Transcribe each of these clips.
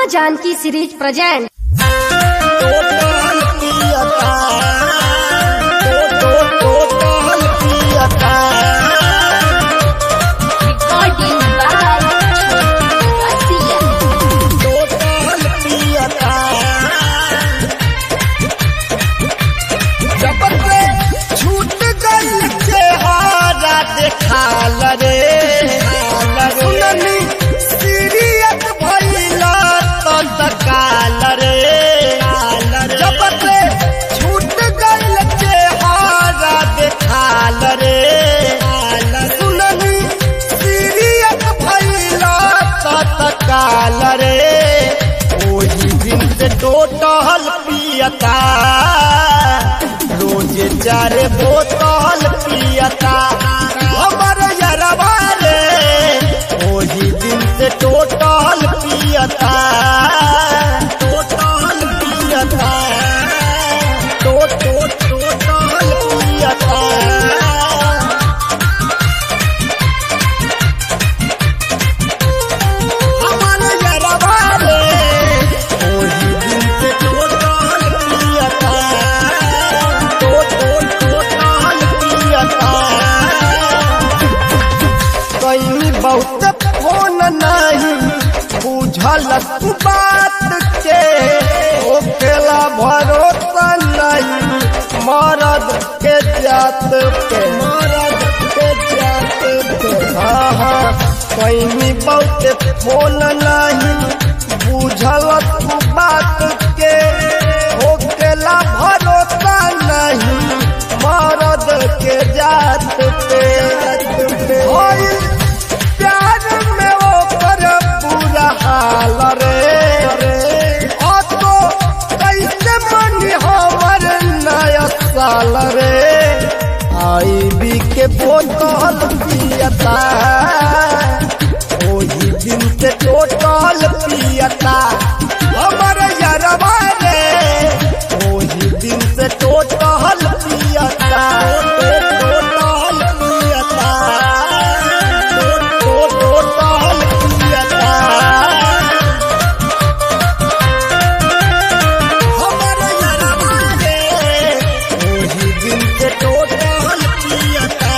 माँ Janaki series present total पियता टो टो टोटल पियता टोटल पियता जब से छूट गई चेहरा देखाल रे सुननी सीरियत भइला तो तकाल रे जब से छूट गई चेहरा देखाल रे सुननी सीरियत भइला तो तकाल रे ओही दिन से टोटल पियता रोज चार बोतल पियता हमर यरवा रे ओही दिन से टोटल पियता टोटल पियता टो टो टोटल पियता हमर यरवा रे ओही दिन से टोटल पियता टो टो टोटल पियता कहीं बहुत फोन नहीं बुझल तू बात के ओकेला भरोसा नहीं मरद के जात पे मरद के जात पे हाँ हाँ कहीं बहुत फोन नहीं बुझल तू बात के ओकेला भरोसा नहीं मरद के जात पे होइल प्यार में ओकर बुरा हाल रे ओ तो कैसे मनी हमर नया साल रे आई बी के बोतल पियता ओही दिन से टोटल पियता हमर यरवा रे ओही दिन से टोटल पियता टोटल पियता टोटल पियता हमर यरवा रे ओही दिन से टोटल पियता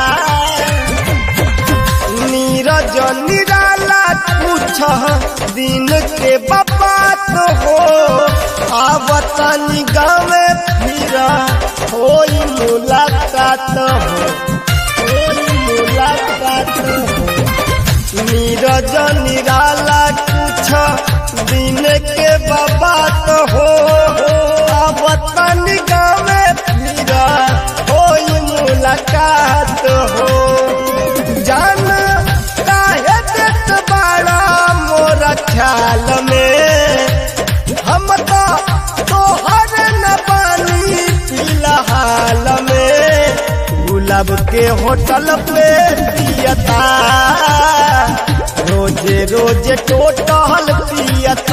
नीरज निराला पूछ दिन के बात हो आवत गावे फिर होई मुलाकात हो होई मुलाकात हो नीरज निराला पूछ दिन के बात हो आवत गावे फिर होई मुलाकात हो जान काहे देत बाड़ा मोर ख्याल में हम तो तोहर न पानी फिलहाल में गुलाब के होटल पे पियता रोजे रोजे टोटल पियता